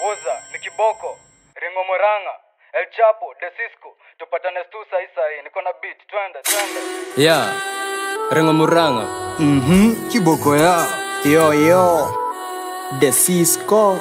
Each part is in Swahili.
Woza ni kiboko. Ringo Moranga. El Chapo, De Cisco. Tupatane stu sahi sahi. Niko na beat. Twende, twende. yeah rengo muranga Mhm, kiboko ya yo yo the Cisco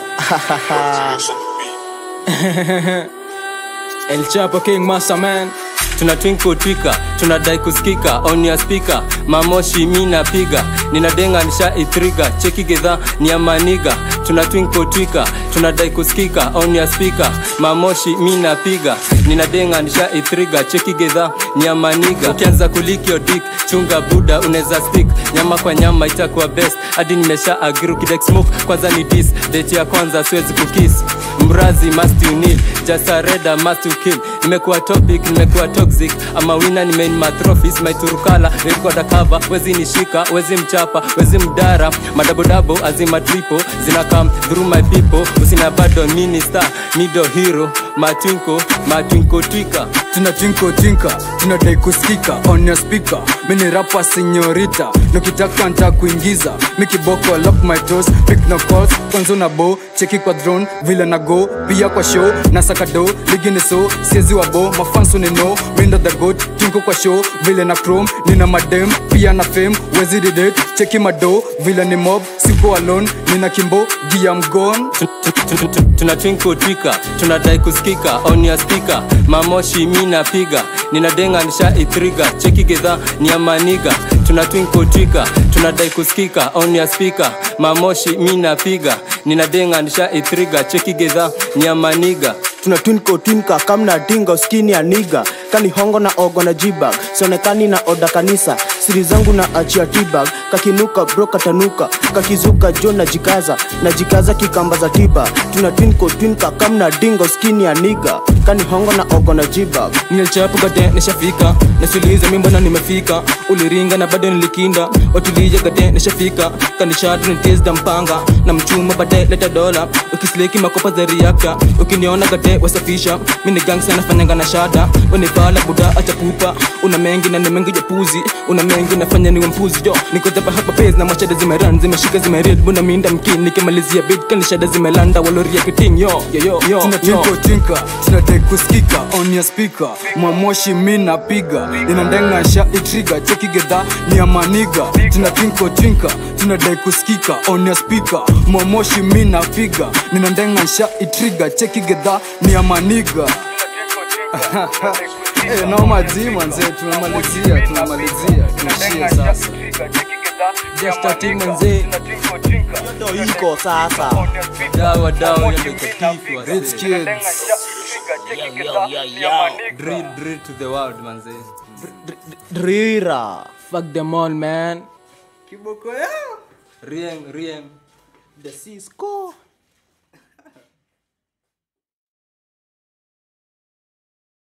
El Chapo King Master Man tuna twinkle twika tunadai kusikika on your speaker mamoshi mi napiga ninadenga nisha itriga cheki gedha ni ya maniga tuna twinkle twika tunadai kusikika on your speaker mamoshi mi napiga ninadenga nisha itriga cheki gedha ni ya maniga ukianza kulikio dik chunga buda unaweza stick nyama kwa nyama itakuwa best hadi nimesha agri ukidek smoke kwanza ni dis date ya kwanza siwezi kukis mrazi must you need just a reda must you kill nimekuwa topic nimekuwa toxic ama wina ni main my trophies my turukala record cover wezi nishika wezi mchapa wezi mdara madabodabo azima tripo zina come through my people usina bado minister mido hero matwinko matwinko twika tuna tinko tinka tunadai kusikika on your speaker mini rapa senyorita nikitaka nta kuingiza mikiboko lock my toes pick no calls kwanza una bo cheki kwa drone vile na go pia kwa show na sakado ligi ni so siezi wa bo mafanso ni no mindo the goat tinko kwa show vile na chrome nina madem pia na fame wezi didate cheki mado vile ni mob siko alone nina kimbo gia mgon tuna twinkle twika tunadai kusikika on your speaker mamoshi mi napiga ninadenga nisha itriga cheki gedha ni ya maniga tuna twinkle twika tunadai kusikika on your speaker mamoshi mi napiga ninadenga nisha itriga cheki gedha ni ya maniga tuna twinko twinka kamna dinga uskini ya niga kani hongo na ogo na jibag sionekani na oda kanisa siri zangu na achia tibag kakinuka bro katanuka kakizuka jo na jikaza na jikaza kikamba za tiba tuna twinko twinka kamna dinga uskini ya niga kani hongo na ogo na jibag nilichapu gade nishafika nasuliza mimbona nimefika uliringa na bado nilikinda watulize gade nishafika kanishatu nitiesda mpanga na mchuma bade leta dola ukisleki makopa za riaka ukiniona gade wasafisha mini gangsa nafanyanga na shada wenipala buda acha pupa una mengi na ni mengi jepuzi una mengi nafanya niwe mpuzi jo nikodhapa hapa pes na machada zimeran zimeshika zimered buna minda mkin nikimalizia bit kanishada zimelanda waloria kiting yo yo yo yo, tuna yo. tinko tinka tunadai kusikika on your speaker mwamoshi mi napiga inandenga sha itriga cheki gedha ni ya maniga tuna tinko tinka tunadai kusikika on your speaker mwamoshi mi napiga ninandenga sha itriga cheki gedha ni ya maniga Eh, noma jima nzee tumemalizia tumemalizia tuishie sasa Just a team mzee. ndo iko sasa dawa dawa ya mekatifu wase. Rich kids drill drill to the world manze drira fuck them all man rieng rieng the Cisco